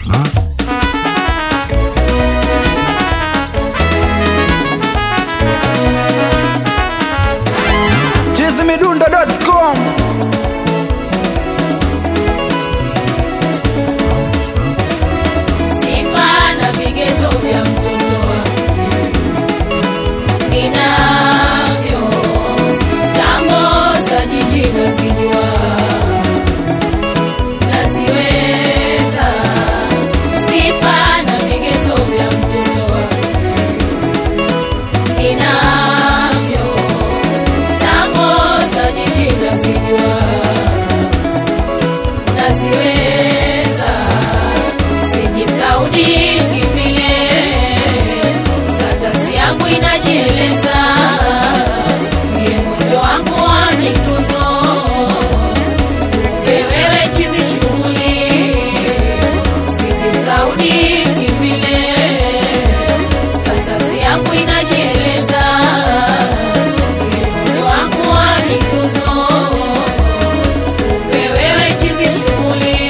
chizimidundo.com Sifa na vigezo vya mtoto wake ninavyo, tambo za jiji nazijua, naziweza. Sifa na vigezo vya mtoto wake ninavyo, tambo za jiji nazijua, naziweza sijiplaudi kivile, status yangu inajieleza, mie mwendo wangu wanituzo, wewe chizi shughuli, sijiplaudi kivile, status yangu inajieleza, mie mwendo wangu wanituzo, wewe chizi shughuli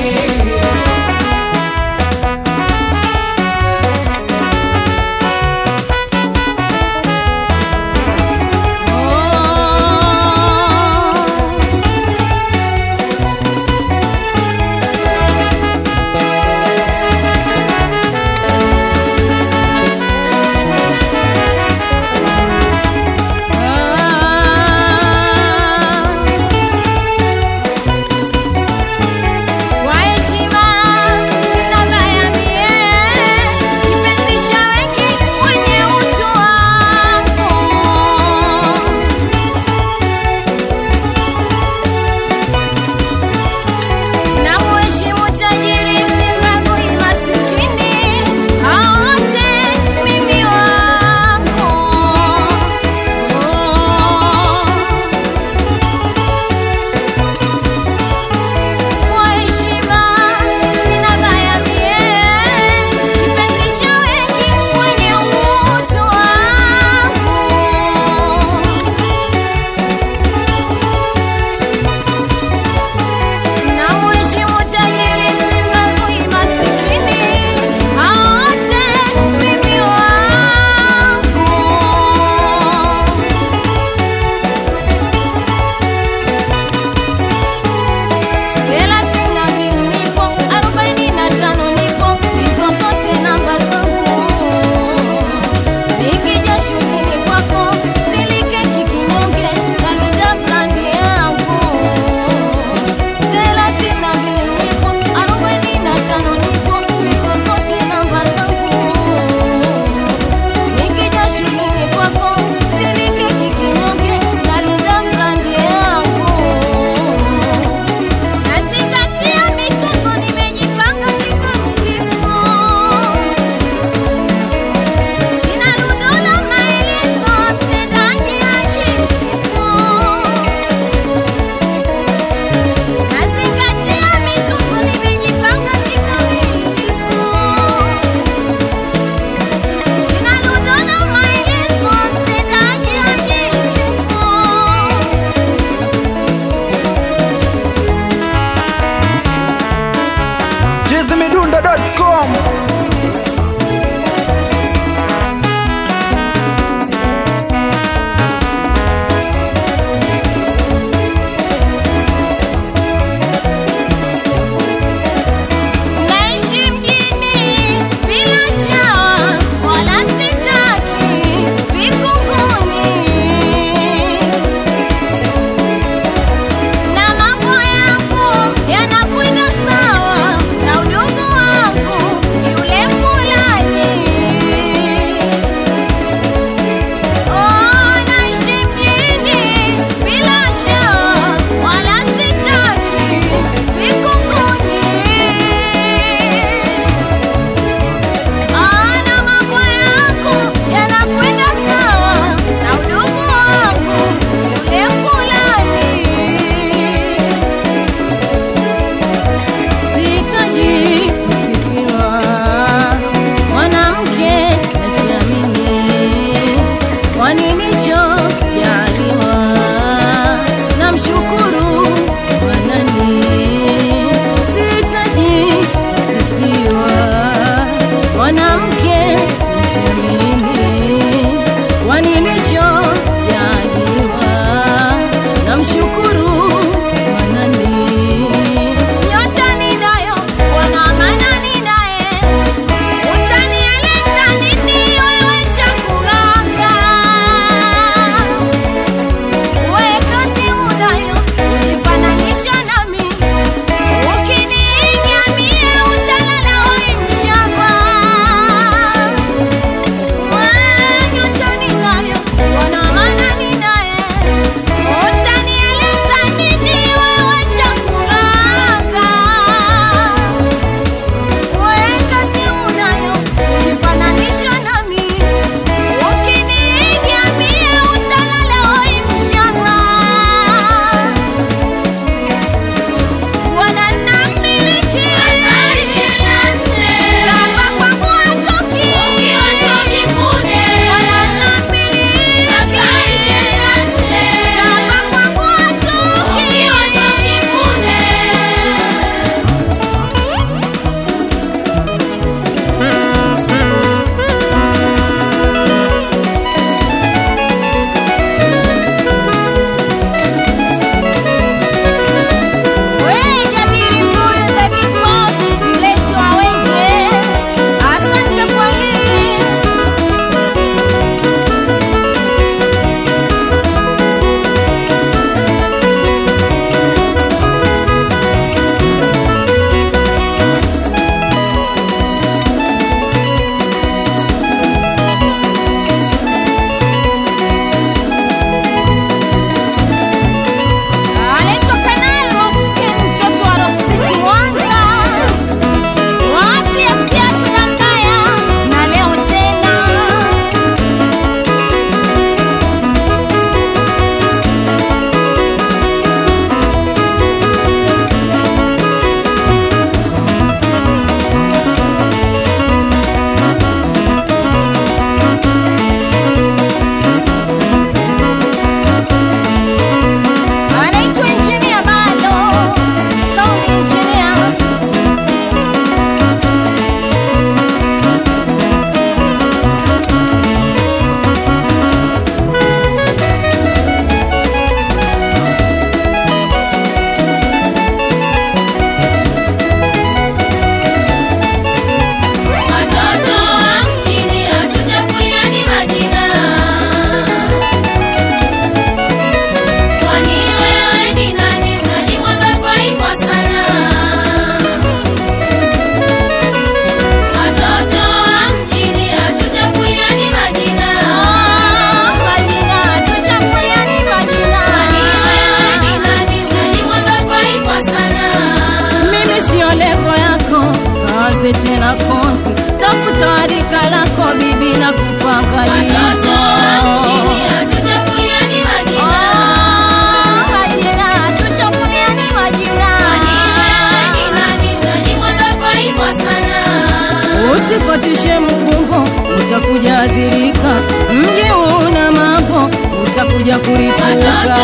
Kwa heshima sina baya mie, kipenzi cha wengi mwenye utu wangu. Na mheshimu tajiri simbagui masikini, hao wote mimi wangu. Kwa heshima sina baya mie, kipenzi cha wengi mwenye utu wangu. Na mheshimu tajiri simbagui masikini, hao wote mimi wangu. Thelathini na mbili nipo, arobaini na tano nipo, hizo zote namba zangu. Nikija shuleni kwako, silikeki kinyonge, nalinda brandi yangu. Thelathini na mbili nipo, arobaini na tano nipo, hizo zote namba zangu. Nikija shuleni kwako, silikeki kinyonge, nalinda brandi yangu. Nazingatia mituzo, nimejipanga kikamilifu. Sina rundo la maelezo, mtendaji ajisifu. Nazingatia mituzo, nimejipanga kikamilifu. Sina rundo la maelezo, mtendaji ajisifu. chizimidundo.com Naishi mjini bila shawa wala sitaki vikunguni, na mambo yangu yanakwenda sawa na udugu wangu ni usiulize tena kosi, tafuta rika lako bibi na kupangalizo Ah, majina, tuchafuliani majina. Usifuatishe mkumbo, utakuja adhirika. Mji una mambo, utakuja kuripuka.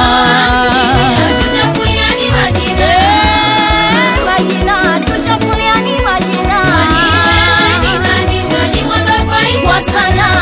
Eh, majina, tuchafuliani majina. Kwa sana.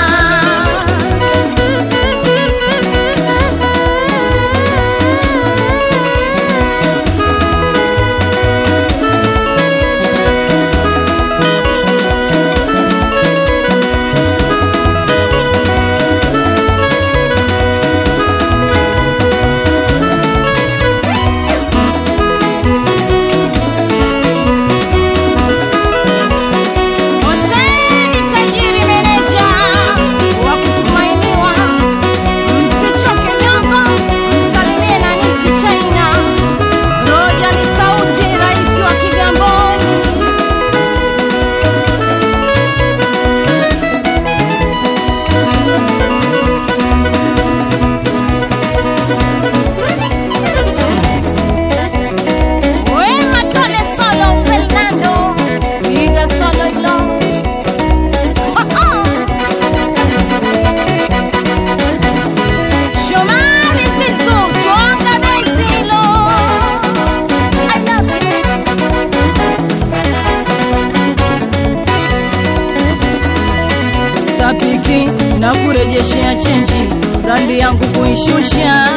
Hoseni tajiri meneja wa kutumainiwa, msichoke nyongo, msalimie na nchi China. Roja ni sauti, rais wa Kigamboni. Wema Tole Solo Fernando, piga solo hilo. Shomari Zizu, twanga benzilo. I love you. Stapiki na kurejeshea chenji, randi yangu kuishusha